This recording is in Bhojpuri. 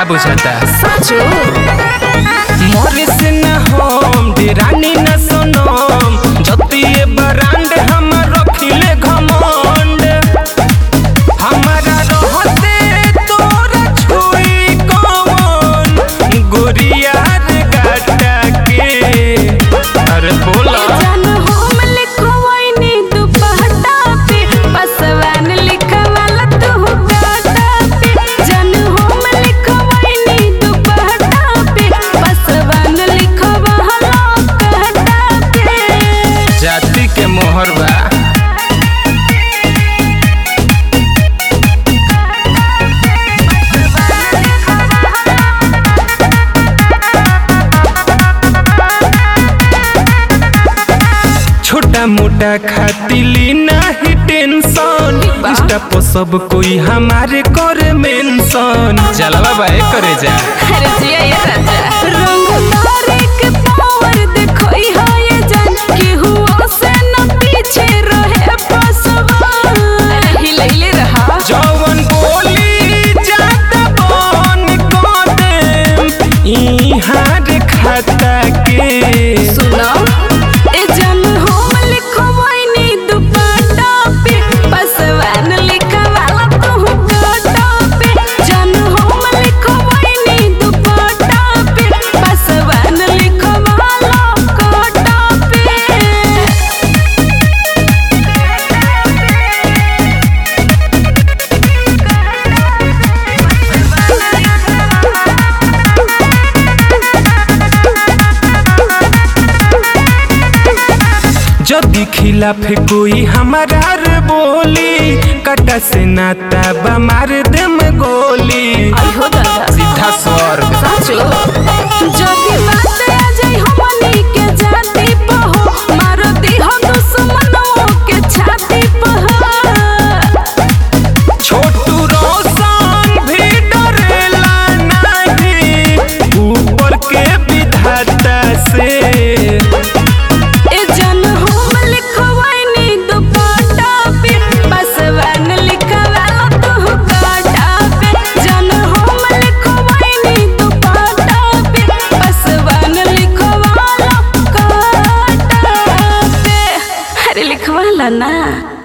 बुझाता साचो मोरे से न हम डेरानी न सोनम जतिए ब्रांड हम रखिले घमंड हमारा रहते तोरा छुई कौन गोरिया रे गाटा के अरे बोला जान हम लिखवाइनी दुपट्टा पे पसवान लिखवाला तू गाटा पे जान हम लिखवाइनी दुपट्टा पे पसवान लिखवाला गाटा पे जाति के मोहर बा छोटा मोटा खातिली नाही टेंशन इंस्टा पर सब कोई हमारे करे मेंशन जलवा बाए करे जा अरे जिया ये राजा रंग तारे के पावर देखो हा ये जान केहू से न पीछे रहे बसवा अरे हिलैले रहा जवन बोली जाता बन को देम इहाँ रे खाता के सुनो ए जान हम लिखवाइनी दुपट्टा पे पसवान लिखवाला तू गाटा पे जान हम लिखवाइनी दुपट्टा पे पसवान लिखवाला गाटा पे जदि खिलाफ कोई हमारा रे बोली कटा से नाता बा मार देम गोली आई हो दादा सीधा स्वर्ग साचो जदी बात आ जाई हमनी के जाति पहो मारो दी हो दुश्मनों के छाती पहो छोटू रोशन भी डरेला नहीं ऊपर के विधाता से ए जन हम लिखवाइनी दुपट्टा पे बसवन लिखवाला तू काटा पे जन हम लिखवाइनी दुपट्टा पे बसवन लिखवाला काटा पे अरे लिखवाला ना